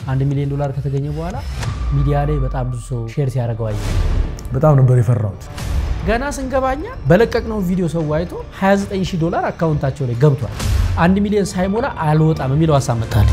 አንድ ሚሊዮን ዶላር ከተገኘ በኋላ ሚዲያ ላይ በጣም ብዙ ሰው ሼር ሲያደርገው አየሁ። በጣም ነበር የፈራሁት። ገና ስንገባኛ በለቀቅነው ቪዲዮ ሰው አይቶ 29 ሺህ ዶላር አካውንታቸው ላይ ገብቷል። አንድ ሚሊዮን ሳይሞላ አልወጣም የሚለው ሀሳብ መጣልኝ።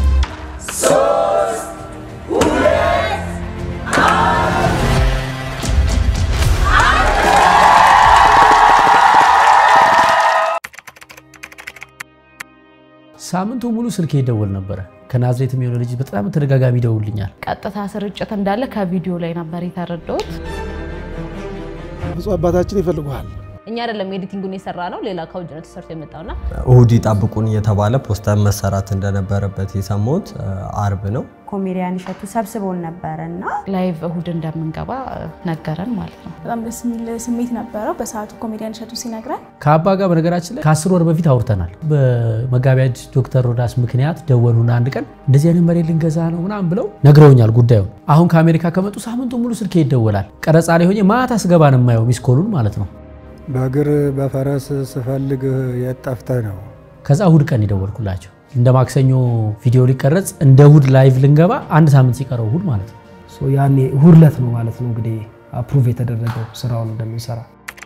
ሳምንቱ ሙሉ ስልክ ይደወል ነበረ። ከናዝሬት የሚሆነ ልጅ በጣም ተደጋጋሚ ይደውልኛል። ቀጥታ ስርጭት እንዳለ ከቪዲዮ ላይ ነበር የተረዳሁት። ብፁዕ አባታችን ይፈልጉሃል። እኛ አይደለም ኤዲቲንጉን የሰራ ነው፣ ሌላ ከውጭ ነው ተሰርቶ የመጣውና እሁድ ይጠብቁን እየተባለ ፖስተር መሰራት እንደነበረበት የሰማሁት አርብ ነው። ኮሜዲያን እሸቱ ሰብስቦን ነበረ እና ላይቭ እሁድ እንደምንገባ ነገረን ማለት ነው። በጣም ደስ የሚል ስሜት ነበረው በሰዓቱ ኮሜዲያን እሸቱ ሲነግረን። ከአባ ጋር በነገራችን ላይ ከአስር ወር በፊት አውርተናል። በመጋቢያ ዶክተር ሮዳስ ምክንያት ደወሉና አንድ ቀን እንደዚህ አይነት መሬት ልንገዛ ነው ምናምን ብለው ነግረውኛል ጉዳዩን። አሁን ከአሜሪካ ከመጡ ሳምንቱ ሙሉ ስልኬ ይደወላል። ቀረጻ ላይ ሆኜ ማታ ስገባ ነው የማየው ሚስኮሉን ማለት ነው። በእግር በፈረስ ስፈልግ የት ጠፍተህ ነው? ከዛ እሁድ ቀን የደወልኩላቸው እንደ ማክሰኞ ቪዲዮ ሊቀረጽ እንደ እሁድ ላይቭ ልንገባ አንድ ሳምንት ሲቀረው እሁድ ማለት ነው። ያኔ እሁድ ዕለት ነው ማለት ነው እንግዲህ አፕሩቭ የተደረገው ስራውን እንደምንሰራ።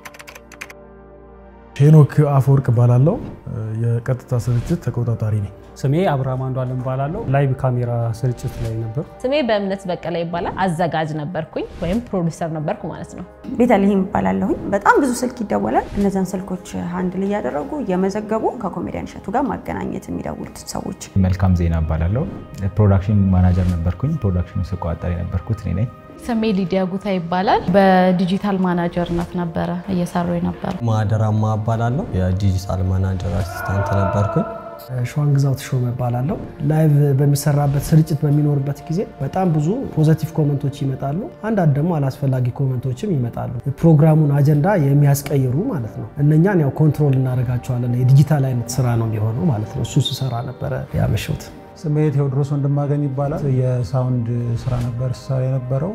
ሄኖክ አፈወርቅ እባላለሁ። የቀጥታ ስርጭት ተቆጣጣሪ ነኝ። ስሜ አብርሃም አንዷለም እባላለሁ። ላይቭ ካሜራ ስርጭት ላይ ነበር። ስሜ በእምነት በቀለ ይባላል። አዘጋጅ ነበርኩኝ ወይም ፕሮዲውሰር ነበርኩ ማለት ነው። ቤተልሔም ይባላለሁኝ። በጣም ብዙ ስልክ ይደወላል። እነዚያን ስልኮች ሃንድል እያደረጉ እየመዘገቡ ከኮሜዲያን እሸቱ ጋር ማገናኘት የሚደውሉት ሰዎች። መልካም ዜና እባላለሁ። ፕሮዳክሽን ማናጀር ነበርኩኝ። ፕሮዳክሽኑ ስቆጣጠር የነበርኩት እኔ ነኝ። ስሜ ሊዲያ ጉታ ይባላል። በዲጂታል ማናጀርነት ነበረ እየሰሩ የነበረ። ማደራማ እባላለሁ። የዲጂታል ማናጀር አሲስታንት ነበርኩኝ። ሸዋን ግዛው ተሾመ እባላለሁ። ላይቭ በሚሰራበት ስርጭት በሚኖርበት ጊዜ በጣም ብዙ ፖዘቲቭ ኮመንቶች ይመጣሉ። አንዳንድ ደግሞ አላስፈላጊ ኮመንቶችም ይመጣሉ። ፕሮግራሙን አጀንዳ የሚያስቀይሩ ማለት ነው። እነኛን ያው ኮንትሮል እናደርጋቸዋለን። የዲጂታል አይነት ስራ ነው የሚሆነው ማለት ነው። እሱ ስሰራ ነበረ ያመሸሁት። ስሜ ቴዎድሮስ ወንድማገኝ ይባላል። የሳውንድ ስራ ነበር ስሰራ የነበረው።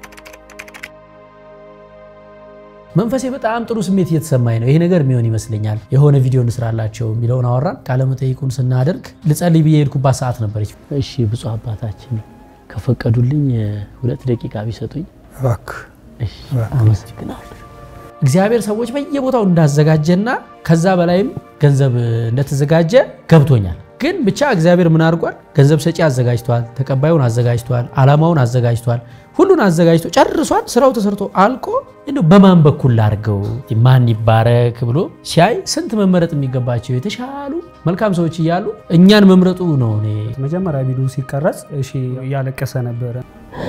መንፈሴ በጣም ጥሩ ስሜት እየተሰማኝ ነው። ይሄ ነገር የሚሆን ይመስለኛል። የሆነ ቪዲዮ እንስራላቸው የሚለውን አወራን። ቃለመጠይቁን ስናደርግ ልጸልይ ብዬ የሄድኩባት ሰዓት ነበረች። እሺ ብፁዕ አባታችን ከፈቀዱልኝ ሁለት ደቂቃ ቢሰጡኝ እባክህ አመሰግናለሁ። እግዚአብሔር ሰዎች በየቦታው እንዳዘጋጀና ከዛ በላይም ገንዘብ እንደተዘጋጀ ገብቶኛል። ግን ብቻ እግዚአብሔር ምን አድርጓል? ገንዘብ ሰጪ አዘጋጅቷል፣ ተቀባዩን አዘጋጅቷል፣ ዓላማውን አዘጋጅቷል፣ ሁሉን አዘጋጅቶ ጨርሷል። ስራው ተሰርቶ አልቆ እንደው በማን በኩል ላድርገው ማን ይባረክ ብሎ ሲያይ ስንት መመረጥ የሚገባቸው የተሻሉ መልካም ሰዎች እያሉ እኛን መምረጡ ነው። እኔ መጀመሪያ ቪዲዮ ሲቀረጽ እሺ እያለቀሰ ነበረ።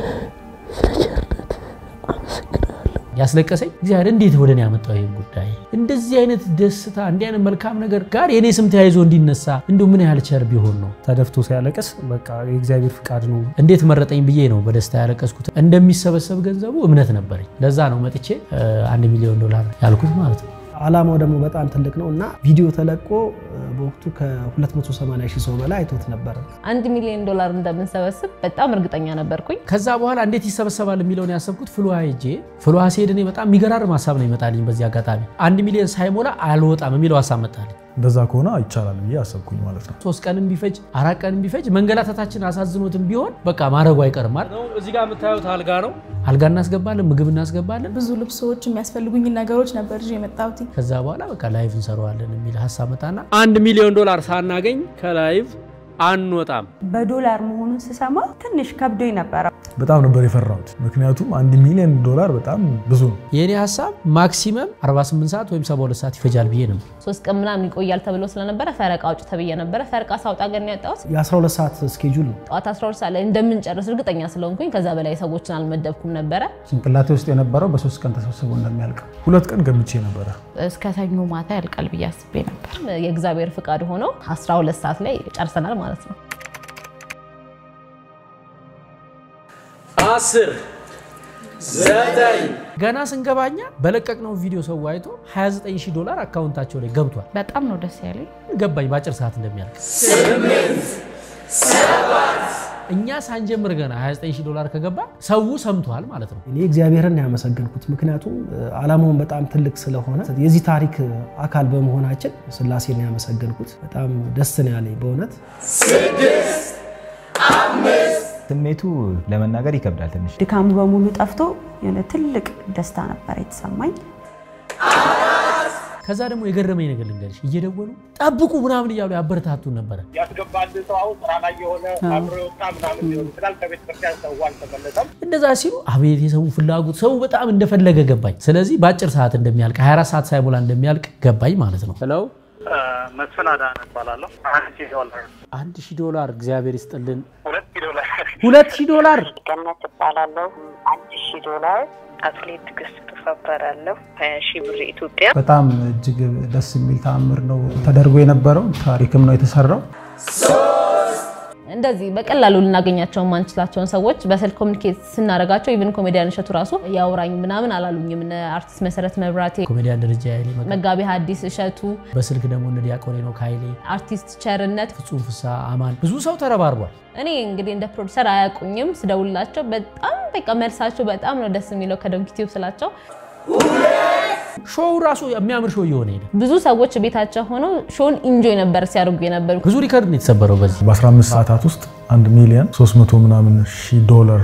ያስለቀሰኝ እግዚአብሔር እንዴት ወደ እኔ ያመጣው ይህን ጉዳይ እንደዚህ አይነት ደስታ እንዲህ አይነት መልካም ነገር ጋር የእኔ ስም ተያይዞ እንዲነሳ እንደው ምን ያህል ቸር ቢሆን ነው። ተደፍቶ ሲያለቅስ በቃ የእግዚአብሔር ፍቃድ ነው። እንዴት መረጠኝ ብዬ ነው በደስታ ያለቀስኩት። እንደሚሰበሰብ ገንዘቡ እምነት ነበረኝ። ለዛ ነው መጥቼ አንድ ሚሊዮን ዶላር ያልኩት ማለት ነው። አላማው ደግሞ በጣም ትልቅ ነው እና ቪዲዮ ተለቆ በወቅቱ ከ280 ሺህ ሰው በላይ አይቶት ነበረ። አንድ ሚሊዮን ዶላር እንደምንሰበስብ በጣም እርግጠኛ ነበርኩኝ። ከዛ በኋላ እንዴት ይሰበሰባል የሚለውን ያሰብኩት ፍልውሃ ሄጄ ፍልውሃ ሲሄድ እኔ በጣም የሚገራርም ሀሳብ ነው ይመጣልኝ። በዚህ አጋጣሚ አንድ ሚሊዮን ሳይሞላ አልወጣም የሚለው ሀሳብ መጣልኝ። እንደዛ ከሆነ ይቻላል ብዬ አሰብኩኝ ማለት ነው። ሶስት ቀንም ቢፈጅ አራት ቀንም ቢፈጅ መንገላታታችን አሳዝኖትም ቢሆን በቃ ማድረጉ አይቀርም ማለት ነው። እዚህ ጋር የምታዩት አልጋ ነው። አልጋ እናስገባለን፣ ምግብ እናስገባለን። ብዙ ልብሶች፣ የሚያስፈልጉኝን ነገሮች ነበር ይዤ የመጣሁት። ከዛ በኋላ በቃ ላይቭ እንሰራዋለን የሚል ሀሳብ መጣና አንድ ሚሊዮን ዶላር ሳናገኝ ከላይቭ አንወጣም። በዶላር መሆኑን ስሰማ ትንሽ ከብዶኝ ነበረ። በጣም ነበር የፈራሁት። ምክንያቱም አንድ ሚሊዮን ዶላር በጣም ብዙ ነው። የእኔ ሀሳብ ማክሲመም 48 ሰዓት ወይም 72 ሰዓት ይፈጃል ብዬ ነው። ሶስት ቀን ምናምን ይቆያል ተብሎ ስለነበረ ፈረቃ አውጭ ተብዬ ነበረ። ፈረቃ ሳውጣ ግን ያጣሁት የ12 ሰዓት ስኬጁል ነው። ጠዋት 12 ሰዓት ላይ እንደምንጨርስ እርግጠኛ ስለሆንኩኝ ከዛ በላይ ሰዎችን አልመደብኩም ነበረ። ጭንቅላቴ ውስጥ የነበረው በሶስት ቀን ተሰብስቦ እንደሚያልቅ ሁለት ቀን ገምቼ ነበረ። እስከ ሰኞ ማታ ያልቃል ብዬ አስቤ ነበር። የእግዚአብሔር ፍቃድ ሆኖ 12 ሰዓት ላይ ጨርሰናል ማለት ነው። አስር ዘጠኝ ገና ስንገባኛ በለቀቅነው ቪዲዮ ሰው አይቶ 29 ሺህ ዶላር አካውንታቸው ላይ ገብቷል። በጣም ነው ደስ ያለኝ። ገባኝ በአጭር ሰዓት እንደሚያልቅ። እኛ ሳንጀምር ገና 29 ሺህ ዶላር ከገባ ሰው ሰምቷል ማለት ነው። እኔ እግዚአብሔርን ያመሰገንኩት ምክንያቱም አላማውን በጣም ትልቅ ስለሆነ የዚህ ታሪክ አካል በመሆናችን ስላሴን ያመሰገንኩት በጣም ደስ ነው ያለኝ በእውነት ስድስት አምስት ስሜቱ ለመናገር ይከብዳል ትንሽ። ድካሙ በሙሉ ጠፍቶ የሆነ ትልቅ ደስታ ነበር የተሰማኝ። ከዛ ደግሞ የገረመኝ ነገር ልንገርሽ፣ እየደወሉ ጠብቁ ምናምን እያሉ ያበረታቱን ነበረ። ያስገባል ሰው አሁን ስራ ላይ የሆነ አብሮ የወጣ ምናምን ሊሆን ይችላል። ከቤተ ክርስቲያን ሰው አልተመለሰም። እንደዛ ሲሉ አቤት የሰው ፍላጎት፣ ሰው በጣም እንደፈለገ ገባኝ። ስለዚህ በአጭር ሰዓት እንደሚያልቅ 24 ሰዓት ሳይሞላ እንደሚያልቅ ገባኝ ማለት ነው። ሄሎ መስፍን አዳነ እባላለሁ። አንድ ሺህ ዶላር አንድ ሺህ ዶላር እግዚአብሔር ይስጥልን። ሁለት ሺህ ዶላር ሁለት ሺህ ዶላር ገነት እባላለሁ። አንድ ሺህ ዶላር አትሌት ትዕግስት ቱፋ እባላለሁ። ሀያ ሺህ ብር ኢትዮጵያ። በጣም እጅግ ደስ የሚል ተአምር ነው ተደርጎ የነበረው ታሪክም ነው የተሰራው። እንደዚህ በቀላሉ ልናገኛቸው የማንችላቸውን ሰዎች በስልክ ኮሚኒኬት ስናደርጋቸው ኢቨን ኮሜዲያን እሸቱ ራሱ ያውራኝ ምናምን አላሉኝም። እነ አርቲስት መሰረት መብራቴ፣ ኮሜዲያን ደረጃ ኃይሌ፣ መጋቢ ሐዲስ እሸቱ፣ በስልክ ደግሞ እነ ዲያቆን ሄኖክ ኃይሌ፣ አርቲስት ቸርነት፣ ፍጹም ፍሳ፣ አማን ብዙ ሰው ተረባርቧል። እኔ እንግዲህ እንደ ፕሮዲሰር አያውቁኝም። ስደውላቸው በጣም በቃ መልሳቸው በጣም ነው ደስ የሚለው ከዶንኪ ቲዩብ ስላቸው ሾው ራሱ የሚያምር ሾው እየሆነ ሄደ። ብዙ ሰዎች ቤታቸው ሆነው ሾውን ኢንጆይ ነበር ሲያደርጉ የነበሩ። ብዙ ሪከርድ ነው የተሰበረው በዚህ በ15 ሰዓታት ውስጥ 1 ሚሊዮን 300 ምናምን ሺህ ዶላር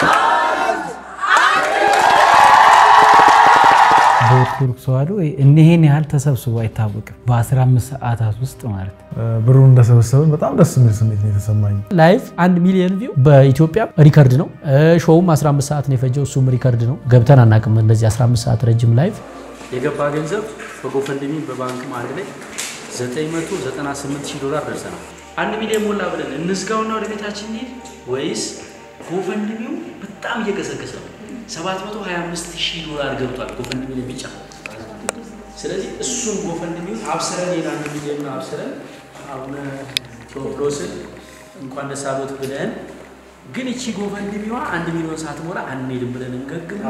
በኦርቶዶክስ ተዋሕዶ እኒህን ያህል ተሰብስቦ አይታወቅም። በ15 ሰዓታት ውስጥ ማለት ነው። ብሩን እንደሰበሰብን በጣም ደስ የሚል ስሜት ነው የተሰማኝ። ላይቭ አንድ ሚሊዮን ቪው በኢትዮጵያ ሪከርድ ነው። ሾውም 15 ሰዓት ነው የፈጀው፣ እሱም ሪከርድ ነው። ገብተን አናውቅም እንደዚህ 15 ሰዓት ረጅም ላይቭ። የገባ ገንዘብ በጎፈንድሚ በባንክም አንድ ላይ 998 ሺህ ዶላር ደርሰናል። አንድ ሚሊዮን ሞላ ብለን እንዝጋውና ወደ ቤታችን እንሂድ ወይስ ጎፈንድሚው በጣም እየገሰገሰ ነው? 725 ሺህ ዶላር ገብቷል ጎፈንድሚ ላይ ብቻ። ስለዚህ እሱን ጎፈንድሚውን አብስረን ሌላ አንድ ሚሊዮን አብስረን አቡነ ቴዎፍሎስን እንኳን ደስ አሎት ብለን ግን እቺ ጎፈንድሚዋ አንድ ሚሊዮን ሳትሞላ አንሄድም ብለን እንገግምና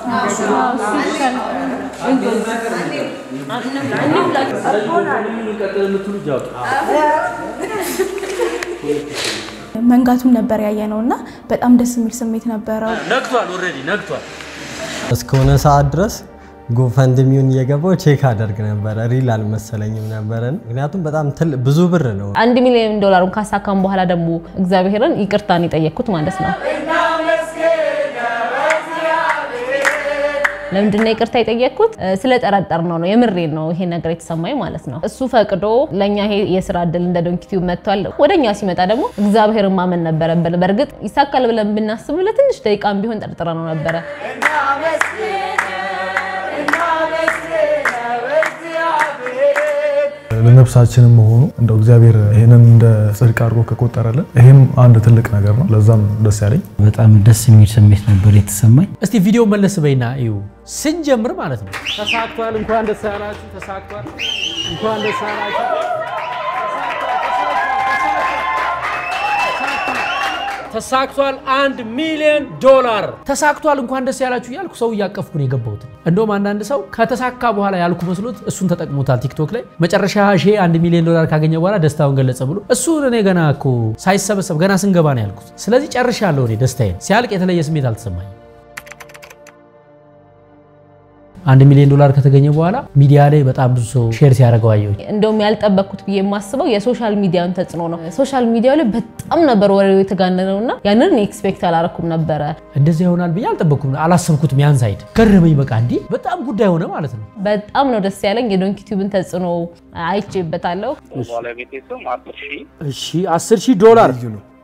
ቀጥል የምትሉ እጃውጡ መንጋቱን ነበር ያየ ነው እና በጣም ደስ የሚል ስሜት ነበረው። ነግቷል፣ ኦልሬዲ ነግቷል። እስከሆነ ሰዓት ድረስ ጎፈንድሚውን እየገባው ቼክ አደርግ ነበረ። ሪል አልመሰለኝም ነበረን፣ ምክንያቱም በጣም ትል- ብዙ ብር ነው። አንድ ሚሊዮን ዶላሩን ካሳካም በኋላ ደግሞ እግዚአብሔርን ይቅርታን የጠየቅኩት ማለት ነው። ለምንድን ነው ይቅርታ የጠየቅኩት? ስለጠረጠር ነው ነው የምሬን ነው ይሄ ነገር የተሰማኝ ማለት ነው። እሱ ፈቅዶ ለእኛ ይሄ የስራ እድል እንደ ዶንኪቲዩብ መጥቷል። ወደ እኛ ሲመጣ ደግሞ እግዚአብሔርን ማመን ነበረብን። በእርግጥ ይሳካል ብለን ብናስብ ለትንሽ ደቂቃም ቢሆን ጠርጥረ ነው ነበረ። ለነፍሳችንም መሆኑ እንደው እግዚአብሔር ይህንን እንደ ጽድቅ አድርጎ ከቆጠረልን ይህም አንድ ትልቅ ነገር ነው። ለዛም ደስ ያለኝ በጣም ደስ የሚል ስሜት ነበር የተሰማኝ። እስቲ ቪዲዮ መለስ በይና እዩ። ስንጀምር ማለት ነው ተሳክቷል። እንኳን ደስ ያላችሁ። ተሳክቷል። እንኳን ደስ ያላችሁ። ተሳክቷል። አንድ ሚሊዮን ዶላር ተሳክቷል። እንኳን ደስ ያላችሁ እያልኩ ሰው እያቀፍኩ ነው የገባሁት። እንደውም አንዳንድ ሰው ከተሳካ በኋላ ያልኩ መስሎት እሱን ተጠቅሞታል ቲክቶክ ላይ መጨረሻ ሺ አንድ ሚሊዮን ዶላር ካገኘ በኋላ ደስታውን ገለጸ ብሎ እሱን እኔ ገና እኮ ሳይሰበሰብ ገና ስንገባ ነው ያልኩት። ስለዚህ ጨርሻለሁ። እኔ ደስታዬን ሲያልቅ የተለየ ስሜት አልተሰማኝም። አንድ ሚሊዮን ዶላር ከተገኘ በኋላ ሚዲያ ላይ በጣም ብዙ ሰው ሼር ሲያደርገው አየሁኝ። እንደውም ያልጠበቅኩት ብዬ የማስበው የሶሻል ሚዲያን ተጽዕኖ ነው። ሶሻል ሚዲያው ላይ በጣም ነበር ወሬው የተጋነነው እና ያንን ኤክስፔክት አላረኩም ነበረ። እንደዚህ ይሆናል ብዬ አልጠበቅኩም፣ አላሰብኩትም። ያን ሳይድ ገረመኝ። በቃ እንዲህ በጣም ጉዳይ ሆነ ማለት ነው። በጣም ነው ደስ ያለኝ። የዶንኪ ቲዩብን ተጽዕኖ አይቼበታለሁ። ባለቤቴ ስም አስር ሺህ እሺ፣ 10 ሺህ ዶላር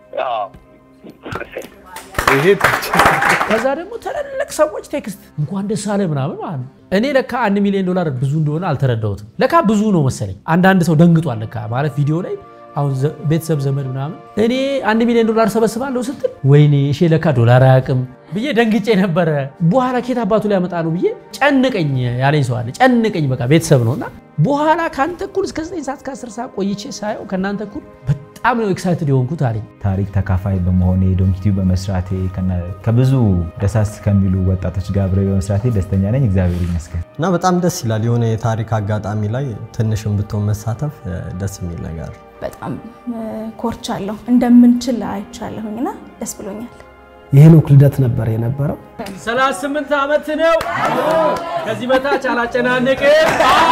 ይሄ ከዛ ደግሞ ትልልቅ ሰዎች ቴክስት እንኳን ደስ አለ ምናምን ማለት ነው። እኔ ለካ አንድ ሚሊዮን ዶላር ብዙ እንደሆነ አልተረዳሁትም። ለካ ብዙ ነው መሰለኝ። አንዳንድ ሰው ደንግጧል ለካ ማለት ቪዲዮ ላይ አሁን ዘ- ቤተሰብ ዘመድ ምናምን እኔ አንድ ሚሊዮን ዶላር ሰበስባለሁ ስትል ወይኔ እሺ ለካ ዶላር አያውቅም ብዬ ደንግጬ ነበረ። በኋላ ኬት አባቱ ላይ ያመጣ ነው ብዬ ጨንቀኝ ያለኝ ሰው አለ። ጨንቀኝ በቃ ቤተሰብ ነው እና በኋላ ከአንተ እኩል እስከ 9 ሰዓት ከ10 ሰዓት ቆይቼ ሳየው ከእናንተ እኩል በጣም ነው ኤክሳይትድ የሆንኩት አለኝ። ታሪክ ተካፋይ በመሆኔ ዶንኪቲዩብ በመስራቴ ከነ- ከብዙ ደሳስ ከሚሉ ወጣቶች ጋር አብሬ በመስራቴ ደስተኛ ነኝ። እግዚአብሔር ይመስገን። እና በጣም ደስ ይላል። የሆነ የታሪክ አጋጣሚ ላይ ትንሽም ብትሆን መሳተፍ እ፣ ደስ የሚል ነገር በጣም ኮርቻለሁ፣ እንደምንችል አይቻለሁኝና ደስ ብሎኛል። የሄኖክ ልደት ነበር የነበረው። 38 ዓመት ነው። ከዚህ በታች አላጨናንቅም።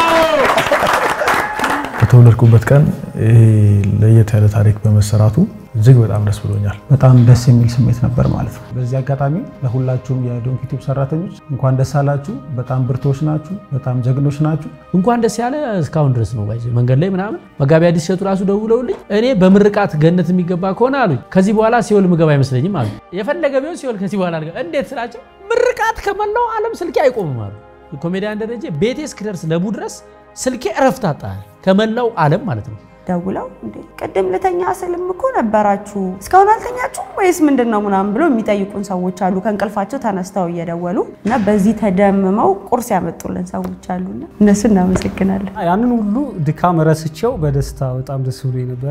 በተወለድኩበት ቀን ይሄ ለየት ያለ ታሪክ በመሰራቱ እጅግ በጣም ደስ ብሎኛል። በጣም ደስ የሚል ስሜት ነበር ማለት ነው። በዚህ አጋጣሚ ለሁላችሁም የዶንኪ ቲዩብ ሰራተኞች እንኳን ደስ አላችሁ። በጣም ብርቶች ናችሁ። በጣም ጀግኖች ናችሁ። እንኳን ደስ ያለ እስካሁን ድረስ ነው ባይዘ መንገድ ላይ ምናምን መጋቢ አዲስ እሸቱ ራሱ ደውለውልኝ እኔ በምርቃት ገነት የሚገባ ከሆነ አሉኝ ከዚህ በኋላ ሲኦል ምገባ አይመስለኝም አሉ። የፈለገ ቢሆን ሲኦል ከዚህ በኋላ አልገባም። እንዴት ስላቸው ምርቃት ከመላው ዓለም ስልኬ አይቆምም አሉ። ኮሜዲያን ደረጀ ቤቴ እስክደርስ ለቡ ድረስ ስልኬ እረፍት አጣ ከመላው ዓለም ማለት ነው። ደውለው እንዴ ቅድም ልተኛ ስልም እኮ ነበራችሁ እስካሁን አልተኛችሁም ወይስ ምንድን ነው ምናምን ብሎ የሚጠይቁን ሰዎች አሉ። ከእንቅልፋቸው ተነስተው እየደወሉ እና በዚህ ተደምመው ቁርስ ያመጡልን ሰዎች አሉና እነሱ እናመሰግናለን። ያንን ሁሉ ድካም ረስቼው በደስታ በጣም ደስ ብሎ ነበረ።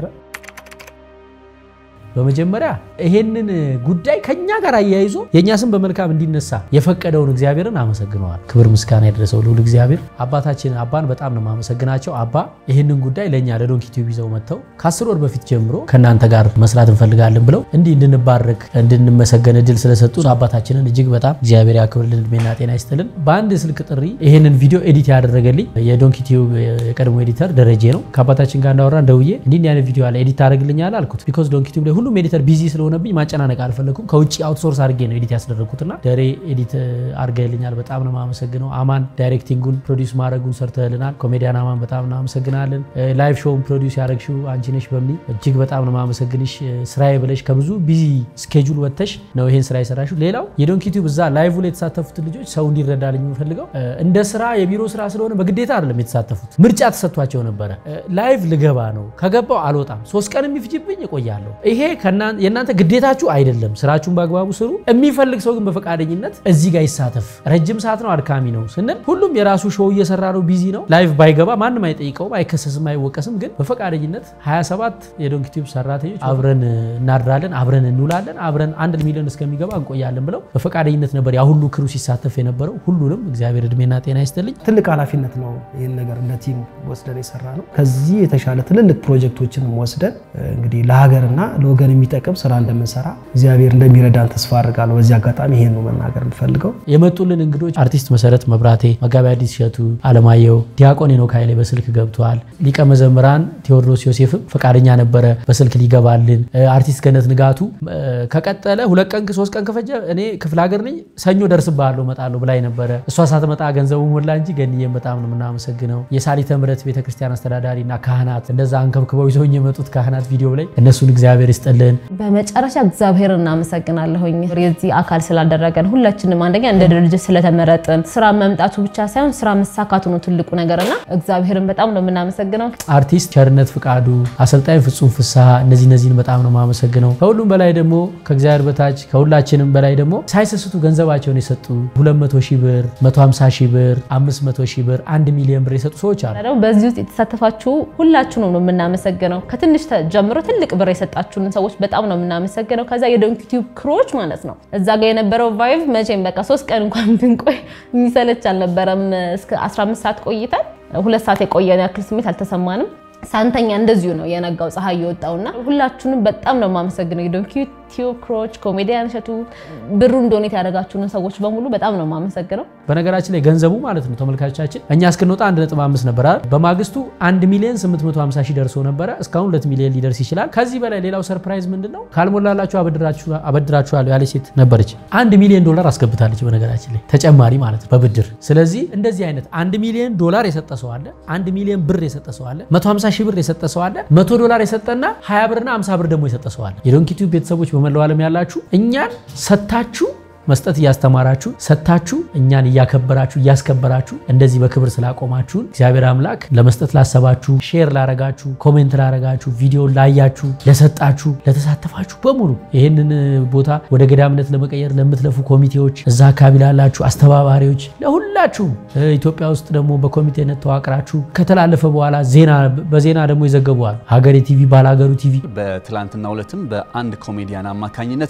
በመጀመሪያ ይሄንን ጉዳይ ከኛ ጋር አያይዞ የእኛ ስም በመልካም እንዲነሳ የፈቀደውን እግዚአብሔርን አመሰግነዋል። ክብር ምስጋና የደረሰው ልዑል እግዚአብሔር አባታችን አባን በጣም ነው የማመሰግናቸው። አባ ይህንን ጉዳይ ለእኛ ለዶንኪ ቲዩብ ይዘው መጥተው ከአስር ወር በፊት ጀምሮ ከእናንተ ጋር መስራት እንፈልጋለን ብለው እንዲህ እንድንባረክ እንድንመሰገን እድል ስለሰጡ አባታችንን እጅግ በጣም እግዚአብሔር ያክብርልን፣ እድሜና ጤና ይስጥልን። በአንድ ስልክ ጥሪ ይህንን ቪዲዮ ኤዲት ያደረገልኝ የዶንኪ ቲዩብ የቀድሞ ኤዲተር ደረጀ ነው። ከአባታችን ጋር እንዳወራን ደውዬ እንዲህ አይነት ቪዲዮ አለ ኤዲት ታደርግልኛል አልኩት። ቢኮዝ ዶንኪ ቲዩብ ላይ ሁሉም ኤዲተር ቢዚ ስለሆነብኝ ማጨናነቅ አልፈለኩም። ከውጭ አውትሶርስ አድርጌ ነው ኤዲት ያስደረግኩትና ደሬ ኤዲት አድርገልኛል። በጣም ነው የማመሰግነው። አማን ዳይሬክቲንጉን ፕሮዲውስ ማድረጉን ሰርተልናል። ኮሜዲያን አማን በጣም እናመሰግናለን። ላይቭ ሾውን ፕሮዲውስ ያደረግሽው አንቺ ነሽ በሚል እጅግ በጣም ነው የማመሰግንሽ። ስራዬ ብለሽ ከብዙ ቢዚ ስኬጁል ወጥተሽ ነው ይሄን ስራ የሰራሽው። ሌላው የዶንኪ ቲዩብ እዛ ላይቭ ላይ የተሳተፉትን ልጆች ሰው እንዲረዳልኝ የምፈልገው እንደ ስራ የቢሮ ስራ ስለሆነ በግዴታ አይደለም የተሳተፉት፣ ምርጫ ተሰጥቷቸው ነበረ። ላይቭ ልገባ ነው ከገባው አልወጣም፣ ሶስት ቀን የሚፍጅብኝ እቆያለሁ። ይሄ የእናንተ ግዴታችሁ አይደለም። ስራችሁን በአግባቡ ስሩ። የሚፈልግ ሰው ግን በፈቃደኝነት እዚህ ጋር ይሳተፍ። ረጅም ሰዓት ነው፣ አድካሚ ነው ስንል ሁሉም የራሱ ሾው እየሰራ ነው፣ ቢዚ ነው። ላይቭ ባይገባ ማንም አይጠይቀውም፣ አይከሰስም፣ አይወቀስም። ግን በፈቃደኝነት 27 የዶንኪ ቲዩብ ሰራተኞች አብረን እናድራለን፣ አብረን እንውላለን፣ አብረን አንድ ሚሊዮን እስከሚገባ እንቆያለን ብለው በፈቃደኝነት ነበር ያ ሁሉ ክሩ ሲሳተፍ የነበረው። ሁሉንም እግዚአብሔር እድሜና ጤና ይስጥልኝ። ትልቅ ኃላፊነት ነው ይህን ነገር እንደ ቲም ወስደን የሰራ ነው። ከዚህ የተሻለ ትልልቅ ፕሮጀክቶችንም ወስደን እንግዲህ ለሀገርና ለወገን የሚጠቅም ስራ እንደምንሰራ እግዚአብሔር እንደሚረዳን ተስፋ አድርጋለሁ። በዚህ አጋጣሚ ይሄን ነው መናገር የምፈልገው። የመጡልን እንግዶች አርቲስት መሰረት መብራቴ፣ መጋቢ አዲስ እሸቱ አለማየሁ፣ ዲያቆን ሄኖክ ኃይሌ በስልክ ገብተዋል። ሊቀ መዘምራን ቴዎድሮስ ዮሴፍም ፈቃደኛ ነበረ በስልክ ሊገባልን። አርቲስት ገነት ንጋቱ ከቀጠለ ሁለት ቀን ሶስት ቀን ከፈጀ እኔ ክፍለ ሀገር ነኝ ሰኞ ደርስብሃለሁ እመጣለሁ ብላኝ ነበረ። እሷ ሳትመጣ ገንዘቡ ሞላ እንጂ ገንዬም በጣም ነው የምናመሰግነው። የሳሊተ ምሕረት ቤተክርስቲያን አስተዳዳሪ እና ካህናት እንደዛ አንከብክበው ይዘውኝ የመጡት ካህናት ቪዲዮ ላይ እነሱን እግዚአብሔር ይስጥልን። በመጨረሻ እግዚአብሔር እናመሰግናለሁኝ የዚህ አካል ስላደረገን ሁላችንም አንደኛ እንደ ድርጅት ስለተመረጥን ስራ መምጣቱ ብቻ ሳይሆን ስራ መሳካቱ ነው ትልቁ ነገርና እግዚአብሔርን በጣም ነው የምናመሰግነው። አርቲስት ቸርነት ፍቃዱ፣ አሰልጣኝ ፍጹም ፍስሐ እነዚህ እነዚህን በጣም ነው የማመሰግነው። ከሁሉም በላይ ደግሞ ከእግዚአብሔር በታች ከሁላችንም በላይ ደግሞ ሳይሰስቱ ገንዘባቸውን የሰጡ 200 ሺህ ብር፣ 150 ሺህ ብር፣ 500 ሺህ ብር፣ አንድ ሚሊዮን ብር የሰጡ ሰዎች አሉ። ደግሞ በዚህ ውስጥ የተሳተፋችሁ ሁላችሁንም ነው የምናመሰግነው። ከትንሽ ጀምሮ ትልቅ ብር የሰጣችሁንን ሰዎች በጣም ነው የምናመሰግነው። ከዛ የዶንኪ ቲዩብ ክሮች ማለት ነው እዛ ጋር የነበረው ቫይቭ መቼም በቃ ሶስት ቀን እንኳን ብንቆይ የሚሰለች አልነበረም። እስከ 15 ሰዓት ቆይተን ሁለት ሰዓት የቆየን ያክል ስሜት አልተሰማንም። ሳንተኛ እንደዚሁ ነው የነጋው ፀሐይ የወጣውና ሁላችሁንም በጣም ነው የማመሰግነው። የዶንኪ ቲዩብ ክሮች፣ ኮሜዲያን እሸቱ፣ ብሩን ዶኔት ያደረጋችሁንን ሰዎች በሙሉ በጣም ነው የማመሰግነው። በነገራችን ላይ ገንዘቡ ማለት ነው ተመልካቾቻችን እኛ እስክንወጣ 1.5 ነበር አይደል? በማግስቱ 1 ሚሊዮን 850 ሺህ ደርሶ ነበረ። እስካሁን 2 ሚሊዮን ሊደርስ ይችላል። ከዚህ በላይ ሌላው ሰርፕራይዝ ምንድን ነው? ካልሞላላችሁ አበድራችኋለሁ ያለች ሴት ነበረች። አንድ ሚሊዮን ዶላር አስገብታለች። በነገራችን ላይ ተጨማሪ ማለት ነው በብድር። ስለዚህ እንደዚህ አይነት አንድ ሚሊዮን ዶላር የሰጠ ሰው አለ፣ አንድ ሚሊዮን ብር የሰጠ ሰው አለ፣ 150 ሺህ ብር የሰጠ ሰው አለ፣ 100 ዶላር የሰጠና 20 ብርና 50 ብር ደግሞ የሰጠ ሰው አለ። የዶንኪ ቲዩብ ቤተሰቦች በመላው ዓለም ያላችሁ እኛን ሰታችሁ መስጠት እያስተማራችሁ ሰጥታችሁ እኛን እያከበራችሁ እያስከበራችሁ እንደዚህ በክብር ስላቆማችሁን እግዚአብሔር አምላክ ለመስጠት ላሰባችሁ፣ ሼር ላረጋችሁ፣ ኮሜንት ላረጋችሁ፣ ቪዲዮ ላያችሁ፣ ለሰጣችሁ፣ ለተሳተፋችሁ በሙሉ ይህንን ቦታ ወደ ገዳምነት ለመቀየር ለምትለፉ ኮሚቴዎች፣ እዛ አካባቢ ላላችሁ አስተባባሪዎች፣ ለሁላችሁም ኢትዮጵያ ውስጥ ደግሞ በኮሚቴነት ተዋቅራችሁ ከተላለፈ በኋላ ዜና በዜና ደግሞ ይዘገቡዋል። ሀገሬ ቲቪ፣ ባላገሩ ቲቪ በትላንትናው ዕለትም በአንድ ኮሜዲያን አማካኝነት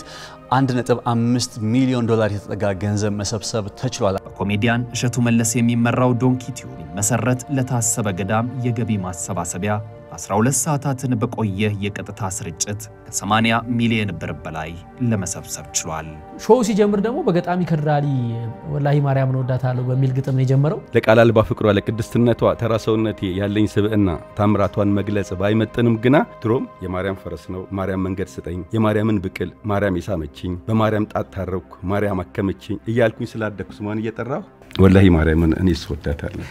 1.5 ሚሊዮን ዶላር የተጠጋ ገንዘብ መሰብሰብ ተችሏል። በኮሜዲያን እሸቱ መለስ የሚመራው ዶንኪ ቲዩብ ሊመሰረት ለታሰበ ገዳም የገቢ ማሰባሰቢያ 12 ሰዓታትን በቆየ የቀጥታ ስርጭት ከ80 ሚሊዮን ብር በላይ ለመሰብሰብ ችሏል። ሾው ሲጀምር ደግሞ በገጣሚ ከድራሊ ወላሂ ማርያምን እወዳታለሁ በሚል ግጥም ነው የጀመረው። ለቃል አልባ ፍቅሯ ለቅድስትነቷ ተራ ሰውነቴ ያለኝ ስብዕና ታምራቷን መግለጽ ባይመጥንም ግና ድሮም የማርያም ፈረስ ነው ማርያም መንገድ ስጠኝ የማርያምን ብቅል ማርያም የሳመችኝ በማርያም ጣት ታረኩ ማርያም አከመችኝ እያልኩኝ ስላደኩ ስሟን እየጠራሁ ወላሂ ማርያምን እኔ ስወዳታለሁ።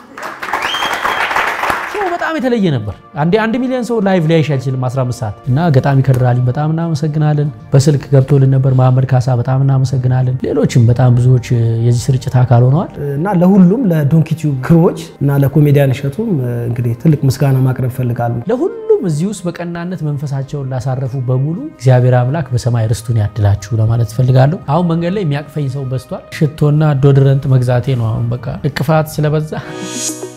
ሾው በጣም የተለየ ነበር። አንዴ አንድ ሚሊዮን ሰው ላይቭ ሊያይሽ አይችልም 15 ሰዓት እና ገጣሚ ከድራሊ በጣም እናመሰግናለን። በስልክ ገብቶልን ነበር መሐመድ ካሳ በጣም እናመሰግናለን። ሌሎችም በጣም ብዙዎች የዚህ ስርጭት አካል ሆነዋል። እና ለሁሉም ለዶንኪቲዩብ ክሮች እና ለኮሜዲያን እሸቱም እንግዲህ ትልቅ ምስጋና ማቅረብ እፈልጋለሁ። ለሁሉም እዚህ ውስጥ በቀናነት መንፈሳቸውን ላሳረፉ በሙሉ እግዚአብሔር አምላክ በሰማይ ርስቱን ያድላችሁ ለማለት እፈልጋለሁ። አሁን መንገድ ላይ የሚያቅፈኝ ሰው በዝቷል። ሽቶና ዶድረንት መግዛቴ ነው አሁን በቃ እቅፋት ስለበዛ